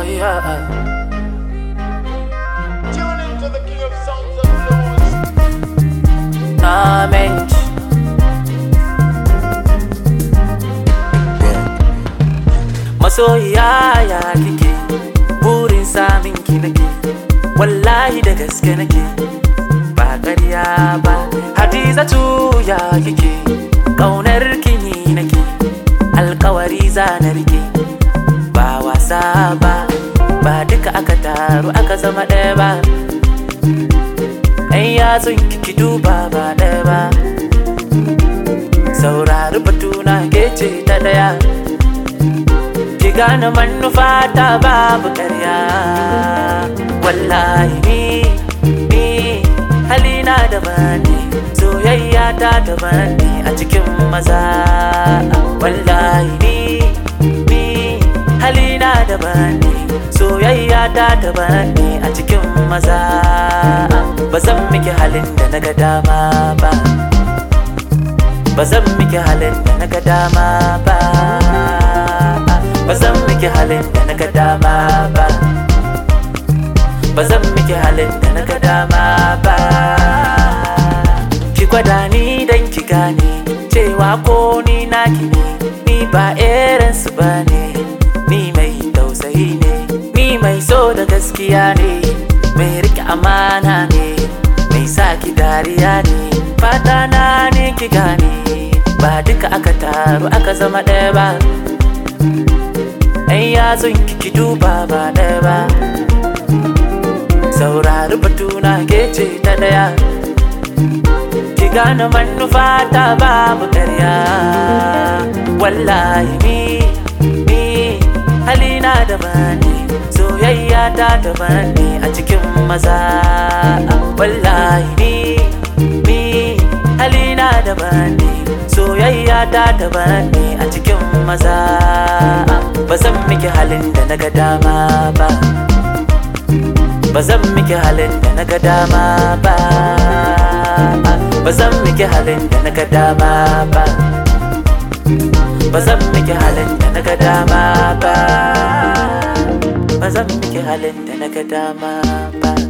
yeah. Tune into the king of sounds and flows. Na mente. Masoyiya ya kike, burin samin ki nake, wallahi da gaske nake, ba ƙarya ba. Hadizatu ya kike, ƙaunar ki ni nake, alkawari za na rike, ba wasa ba, ba duka aka taru aka zama ɗaya ba. Ɗan yatsun kiki duba ba ɗaya ba Saurari batuna ke ce ta ɗaya Ki gane manufa ta babu ƙarya Wallahi ni, ni halina daban ne Soyayya ta daban ne a cikin maza Wallahi ni, ni halina daban ne Soyayya ta daban ne a cikin maza ba zan miki halin da na ga dama ba ba zan miki halin da na ga dama ba ba zan miki halin da na ga dama ba ba zan miki halin da na ga dama ba ki gwada ni dan ki gane cewa ko ni naki ne ni ba irin su bane ni mai tausayi ne ni mai so da gaskiya ne mai rike amana ne mai sa ki dariya ne fata na ne ki gane ba duka aka taru aka zama ɗaya ba ɗan yatsun ki duba ba ɗaya ba saurari batuna ke ce ta ɗaya ki gane manufa ta babu ƙarya wallahi ni ni halina daban ne soyayya ta daban ne a cikin maza wallahi ni ni halina daban ne soyayya ta daban ne a cikin maza ba zan miki halin da na ga dama ba ba zan miki halin da na ga dama ba ba zan miki halin da na ga dama ba ba zan miki halin da na ga dama ba ba zan miki halin da na ga dama ba